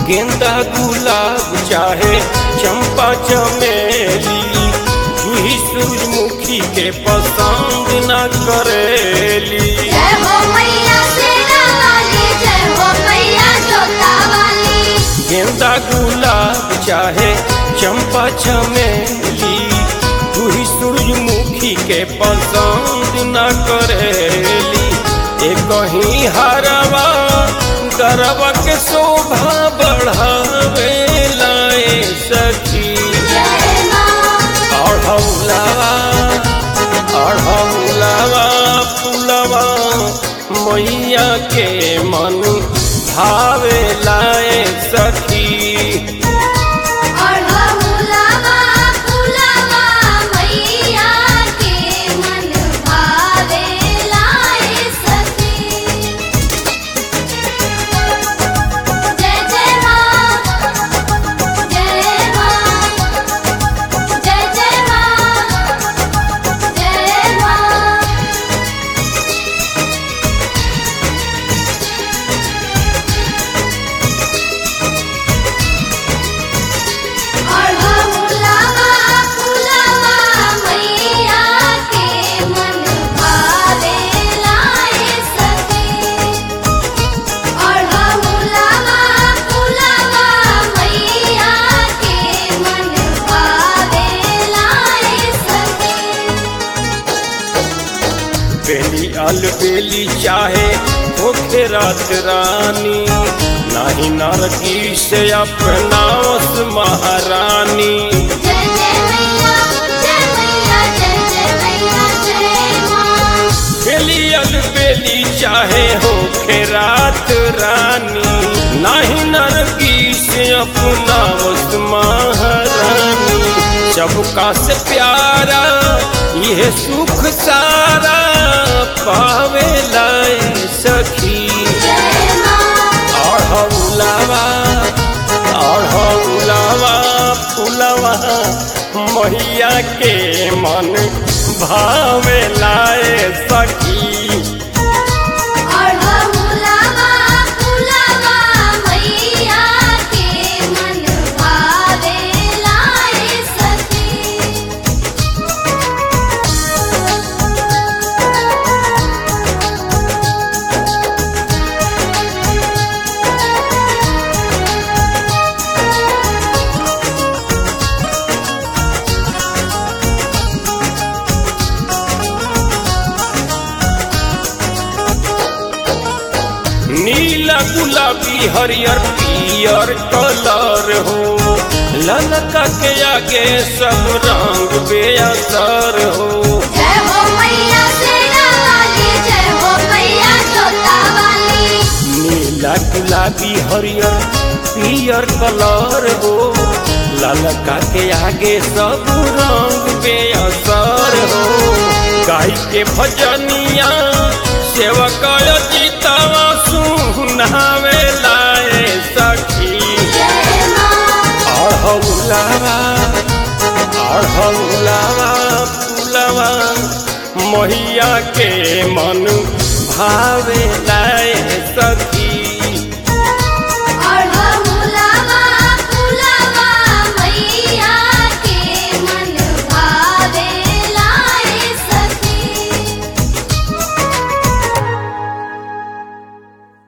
गेंदा गुलाब चाहे चंपा चमेली जूही सूरजमुखी के पसंद न करेली जय हो मैया शेरा वाली जय हो मैया जोता वाली गेंदा गुलाब चाहे चंपा चमेली जूही सूरजमुखी के पसंद न करेली एक कहीं हरवा गरवा के शोभा बढ़ावे लाए सखी जय माँ अढ़ौलावा अढ़ौलावा पुलवा मैया के मन भावे लाए सखी अढ़ौलावा फुलवा मैया के मन भावे लाए सखी जय जय माँ जय माँ जय जय माँ जय माँ अढ़ौलावा फुलवा मैया के मन भावे लाए सखी अढ़ौलावा फुलवा मैया के मन भावे लाए सखी बेली अलबेली चाहे होखे रात रानी नाही नरकी से अपनावस महारानी जय जय मैया जय मैया जय जय मैया जय माँ बेली अलबेली चाहे होखे रात रानी नाही नरकी से अपनावस महारानी सबका से प्यारा यह सुख सारा पावे लाए सखी जय माँ अढ़ौलावा अढ़ौलावा फुलवा मैया के मन भावे लाए सखी अढ़ौलावा फुलवा मैया के मन भावे लाए सखी नीला गुलाबी हरियर पियर कलर हो ललका के आगे सब रंग बेअसर हो जय हो मैया शेरा वाली जय हो मैया जोता वाली नीला गुलाबी हरियर पियर कलर हो ललका के आगे सब रंग बेअसर हो गाय के भजनिया सेवक जीतवा सुनावे लाए सखी जय माँ अढ़ौलावा अढ़ौलावा फुलवा मैया के मन भावे लाए सखी